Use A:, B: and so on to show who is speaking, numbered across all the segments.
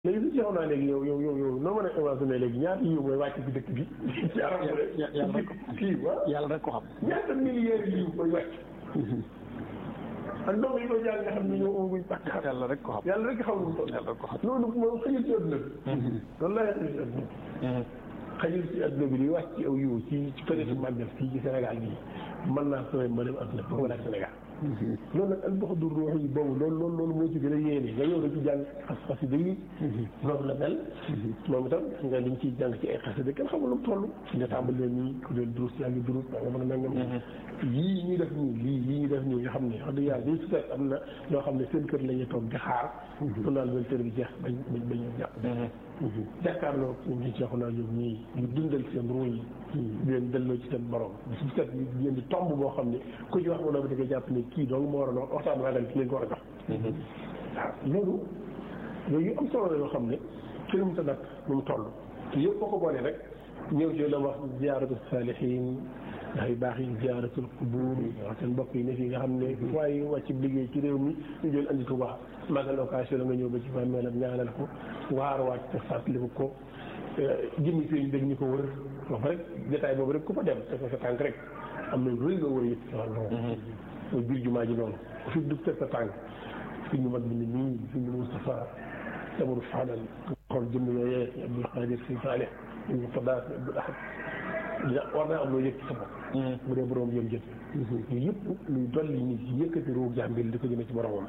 A: léegi su jeexoon naa léegi yow yow yow yow noo mën a évaluer léegi ñaata yiw mooy wàcc ci dëkk bi. ci arab
B: yàlla rek
A: kii wa
B: yàlla rek ko xam.
A: ñaata milliards yiw mooy wàcc. ak ndox yi koy jàng nga xam ne ñoo amaguñ pàcc.
B: yàlla rek ko xam.
A: yàlla rek xam lu mu toll.
B: yàlla rek ko xam.
A: loolu moom xëyul ci àdduna bi. loolu laa xëyul ci àdduna bi. xëyul ci àdduna bi li wàcc ci aw yiw ci ci période màggal fii ci Sénégal bii mën naa sooy ma dem àdduna bi wala Sénégal. loolu nag albaxadu ruux yi boobu loolu loolu loolu moo ci gën a yéene nga yow da ci jàng xas xasida yi noonu la mel moom itam nga liñ ciy jàng ci ay xasida kenn xamul lu mu toll nga tàmbali leen nii ku leen durus yaa ngi durus daa nga mën a nangam yii ñuy def nii lii yii ñuy def nii nga xam ne wax dëgg yàlla dañ si am na ñoo xam ne seen kër la ñuy toog di xaar su naan benn tër bi jeex bañ bañ bañ jàpp jàkkaarloo ñu jeexu naa ñoom ñii ñu dundal seen ruu yi di leen delloo ci seen borom su set ñu leen di tomb boo xam ne ku ci wax mu ne da nga jàpp ne kii dong moo war a waxtaan waa ci leen ko war a jox waaw loolu yooyu am solo la yoo xam ne kenn mu ta nag nu mu toll te yëpp boo ko boolee rek ñëw ci la wax ziyaaratu saalihin ndax yu baax yi ziyaaratul qubuur wax seen mbokk yi ne fii nga xam ne waaye wàcc liggéey ci réew mi ñu jël andi Tuubaa magal occasion la nga ñëw ba ci bàmmeelam ñaanal ko waar wàcc te fàttaliku ko jëmmi sëriñ dégg ñu ko wër wax rek jotaay boobu rek ku fa dem te ko sa tànk rek am na rëy nga wër yëpp ci wàllu mooy biir jumaa ji noonu fi du teg sa tànk fi ñu mag bi ne nii fi ñu Moustapha Samaru Fadal xool jëmm yooyee Abdul Xaadir Si Saalih ñu Fadaas Abdul Ahad war naa am loo yëg ci sa bopp bu dee borom yëm jët yooyu yëpp luy dolli nit ci yëkkati ruu jàmbil di ko jëme ci boromam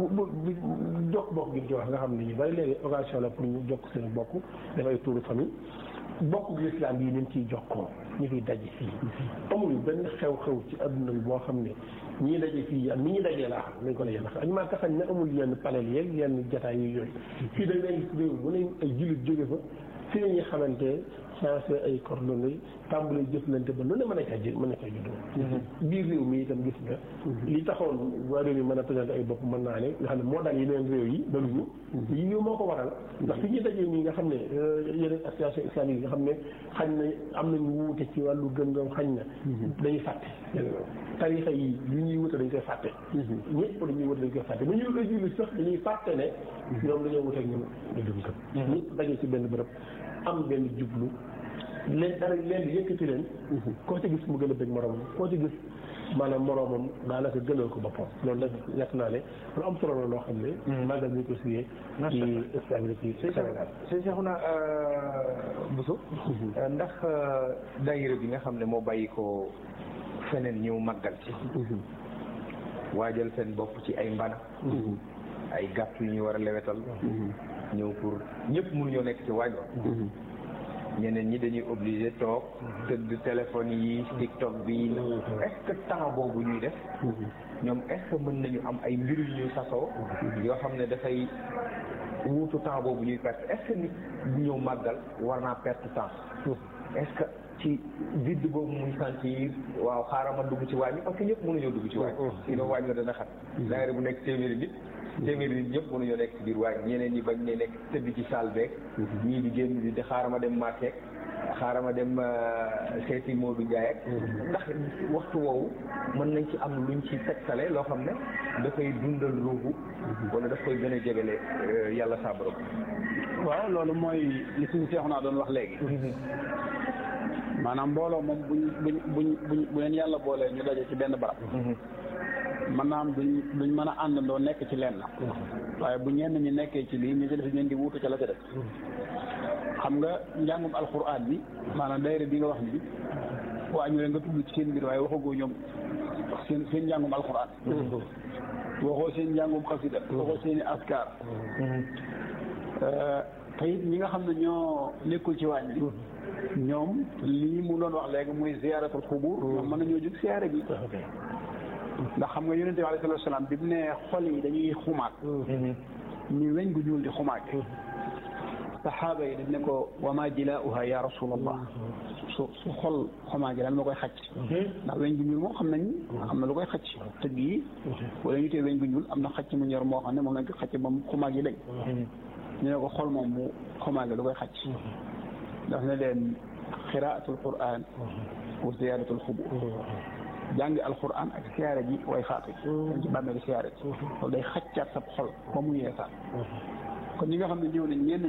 A: jokk bokk gi ci wax nga xam ne ñu bari léegi occasion la pour ñu jokk seen bokk dafay tuuru famille bokk gi lislaam bii ni mu ciy jokkoo ñu fiy daje fii amul benn xew-xew ci adduna bi boo xam ne ñii daje fii am ni ñuy dajee laa xam nañ ko la yenn xam ñu maa taxañ ne amul yenn panel yeeg yenn jataay yu yooyu fii dañ leen réew bu ne ay jullit jóge fa fi nañuy xamante changé ay coordonnées tàmbali jëflante ba lu ne mën a caa jë mën a caa juddoo biir réew mi itam gis nga li taxoon waa réew mi mën a présenté ay bopp mën naa ne nga xam ne moo daal yeneen réew yi daluñu yi yow moo ko waral ndax fi ñuy dajee nii nga xam ne yeneen association islamique yi nga xam ne xañ na am nañu wuute ci wàllu gëm-gëm xañ na dañuy fàtte tarixa yi li ñuy wute dañ koy fàtte ñëpp dañuy wute dañ koy fàtte bu ñu koy julli sax dañuy fàtte ne ñoom dañoo wuteeg ñun ñu dum gëm ñëpp dajee ci benn bërëb am benn jublu leen dara leen di yëkkati leen koo ci gis mu gën a bëgg moromam koo ci gis maanaam moromam daanaka gënal ko boppam loolu nag yàq naa ne lu am solo la loo xam ne magal ñu ko suyee ci stabilité ci Sénégal
C: sëñ Cheikhouna Bousso ndax daayira bi nga xam ne moo bàyyi ko feneen ñëw màggal ci waajal seen bopp ci ay mbana ay gàtt yu ñu war a lewetal ñëw pour ñëpp mënuñoo nekk ci waaj ñeneen ñi dañuy obligé toog tëdd téléphone yi TikTok bi est-ce que temps boobu ñuy def ñoom est-ce que mën nañu am ay mbir yu ñuy sasoo yoo xam ne dafay wuutu temps boobu ñuy perte est-ce que nit bu ñëw màggal war naa perte temps est-ce que ci vide boobu muy sentir waaw xaaral ma dugg ci waañ bi parce que ñëpp mënuñoo dugg ci waañ sinon waañ la dana xat daayira bu nekk téeméeri nit téeméeri nit ñëpp mënuñoo nekk ci biir waañ ñeneen ñi bañ ne nekk tëdd ci salle beeg ñii di génn di di xaaral ma dem marché xaaral ma dem seeti Modou Ndiaye ak ndax waxtu woowu mën nañ ci am luñ ci tegtale loo xam ne dafay dundal ruuxu wala daf koy gën a jegele yàlla sa borom
B: waaw loolu mooy li suñu seexu naa doon wax léegi maanaam mbooloo moom buñ buñ buñ buñ bu leen yàlla boolee ñu daje ci benn barab mën naa am duñ duñ mën a àndandoo nekk ci lenn waaye bu ñenn ñi nekkee ci lii ñu ci def leen di wuutu ca la ca def xam nga njàngum alxuraan bi maanaam daayira bi nga wax ni waa ñu leen nga tudd ci seen mbir waaye waxagoo ñoom seen seen njàngum alxuraan waxoo seen njàngum xasida waxoo seen i askar te it ñi nga xam ne ñoo nekkul ci waañ bi ñoom lii mu doon wax léegi muy ziyaaratul xubur ñoom mën nañoo jóg siyaare bi ndax xam nga yonente bi alayhi salaatu salaam bi mu ne xol yi dañuy xumaat ni weñ gu ñuul di xumaate saxaaba yi dañ ne ko wama jilaauha ya rasulallah su su xol xumaa gi lan ma koy xacc ndax weñ gu ñuul moom xam nañ am na lu koy xacc tëgg yi wala ñu tee weñ gu ñuul am na xacc mu ñor moo xam ne moom lañ ko xacc ba mu xumaa gi dañ ñu ne ko xol moom mu xumaa gi lu koy xacc daf ne leen xiraatul quran wa ziyaaratul xubur jàngi alquran ak siyaare ji way faatu dañ ci bàmmeeli siyaare ji loolu day xaccaat sab xol ba mu yeesaat kon ñi nga xam ne ñëw nañ ñenn